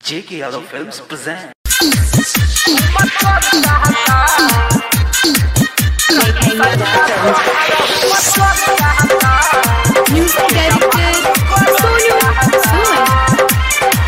J.K. Yadav Films present. Music directed Sonu Soon.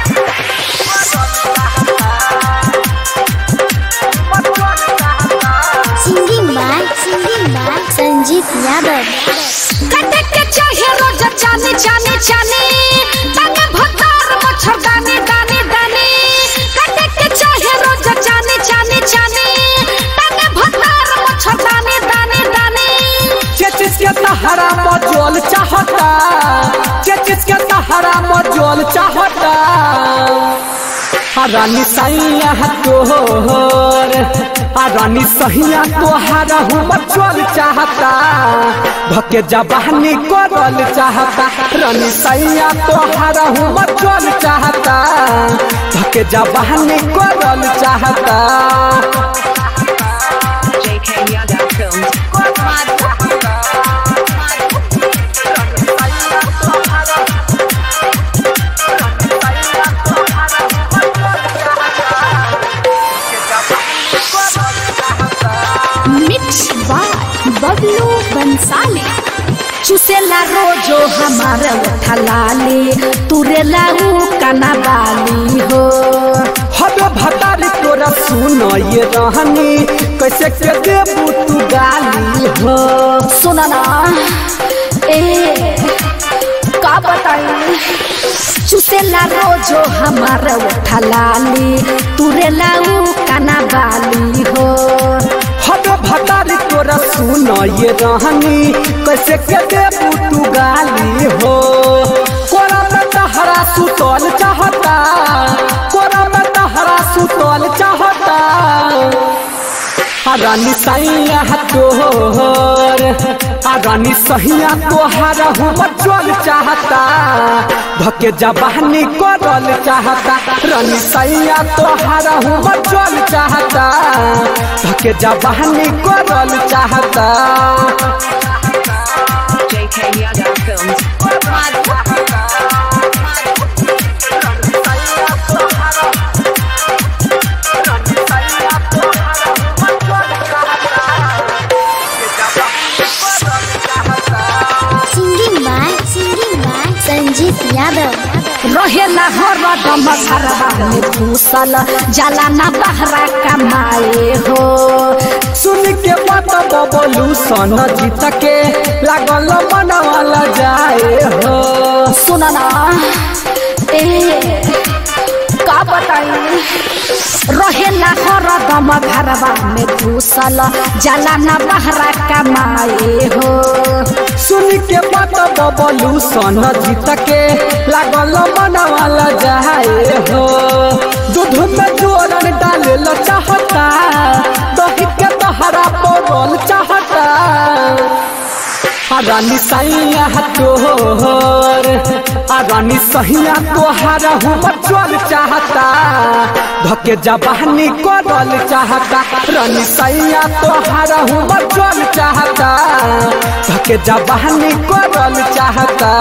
Singing by singing by Sanjeet Yadav कटे के चाहे रोज जाने जाने जाने तने भतार मच्छर दाने दाने दाने कटे के चाहे रोज जाने जाने जाने तने भतार मच्छर दाने दाने दाने चेचिस के तहरा मजोल चाहता चेचिस के तहरा मजोल चाहता रानी सैया तोहर आ रानी सहिया तोहरा हूँ मचोल चाहता भके जबानी करल चाहता रानी सैया तोहरा हूँ मचोल चाहता भके जबानी करल चाहता JK Yadav Films. Mix by Bablu Bansali चुसेला रोजो हमारा थलाले तुरेला ऊ कना बाली हो हद भतार तोरा सुन ये रहनी कैसे के देबू तू गाली हो सुना ना ए का बताई चुसेला रोजो हमारा थलाले तुरेला ऊ कना बाली हो हद भतार तोरा सुन ये रहनी कैसे के देबू तू गाली हो कोरा में तहरा सुतल चाहता कोरा में तहरा सुतल चाहता आ रानी सैया तोहर आ रानी सहिया तोहरा हूँ बचल चाहता भके जबानी करल चाहता रानी सैया तोहरा हूँ बचल चाहता भके जबानी करल चाहता JK Yadav Films. Singing by singing by Sanjeet Yadav रहेला हरदम घरवा में घुसल जाला ना बहरा कमाए हो सुन के बात बबलू सन जीत के लागल मनवाला जाए हो सुना ना ए का बताई रहेला हरदम घरवा में घुसल जाला ना बहरा कमाए हो सुन के बात बबलू सन जीत के लागल मनवाला जाए हो दूध में जोरन डाले ल चाहता दही के तहरा पड़ल चाहता आ रानी सैया तोहर आ रानी सहिया तोहरा हूँ बचल चाहता भके जबानी करल चाहता रानी सैया तोहरा हूँ बचल चाहता भके जबानी करल चाहता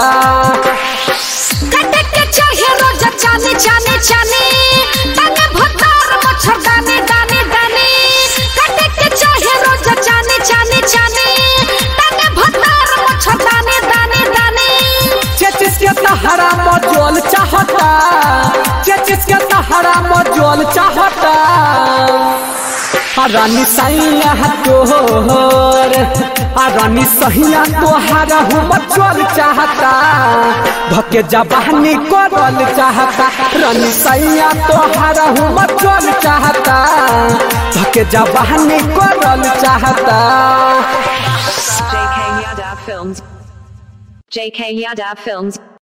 कटे के चाहे रोज जाने जाने जाने तने भतार मच्छर दाने दाने दाने कटे के चाहे रोज जाने जाने जाने तने भतार मच्छर दाने दाने दाने चेचिस के तहरा मजोल चाहता चेचिस के तहरा मजोल चाहता आ रानी सैया तोहर आ रानी सहिया तोहरा हूँ बचल चाहता भके जबानी करल चाहता रानी सैया तोहरा हूँ बचल चाहता भके जबानी करल चाहता JK Yadav Films. JK Yadav Films.